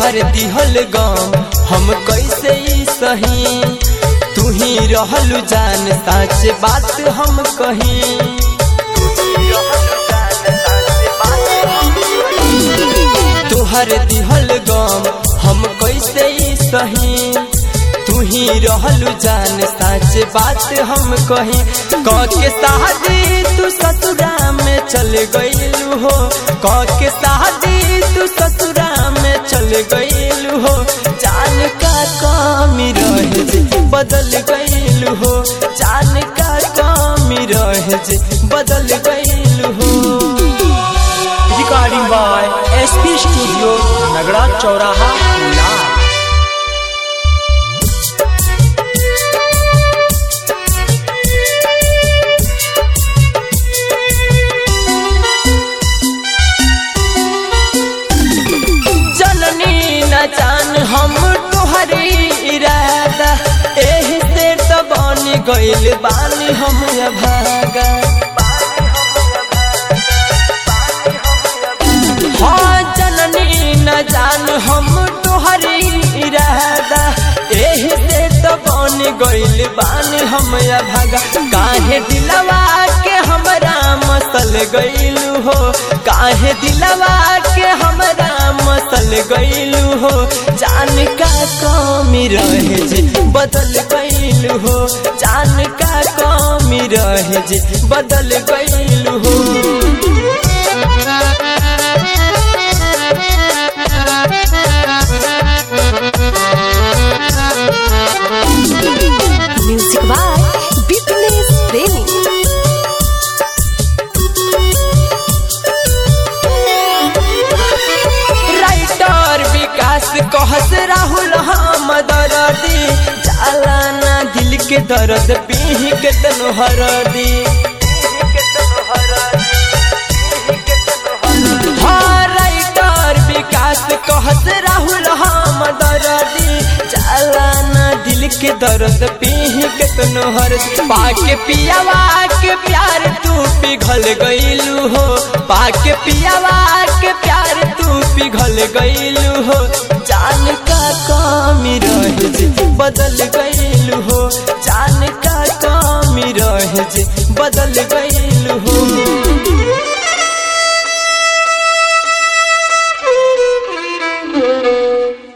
तुहर दिहल गम हम कैसे ई सही तू ही रहलू जान साच बात हम कहीं तुहर दिहल गम हम कैसे ई सही तू ही रहलू जान साच बात हम कहीं कह के शादी तू ससुरा में चल गईलू हो कह के शादी तू ससुरा में चल गईलू हो जान का कमी रहे जे बदल गईलू हो जान का कमी रहे जे बदल गईलू हो recording by SP studio Nagra चौराहा ला जननी न जान हम तुहरी इरादा एही से तो बन गइल बानी हम भागा हाँ जननी न जान हम तुहरी इरादा एही से तो बन गइल बानी हम भागा काहे दिलवा के हमरा मसल गइलू हो काहे दिलवा के हमरा मसल गइलू हो जान का कमी रहे जे बदल गइलू हो जान का कमी रहे जे बदल गइलू हो म्यूजिक बाय बिपनेश प्रेमी राइटर विकास कहस राहुल हम दर्दी जाला ना दिल के दर्द पीह के तनु हरदी हाँ राइटर विकास कहस राहुल हम दर्दी जाला ना दिल के दर्द पीह के तनु हरदी पाके पियावा के प्यार तू पिघल गइलू हो पाके पियावा के प्यार तू पिघल गइलू हो जान का कमी रहे जे बदल गइलू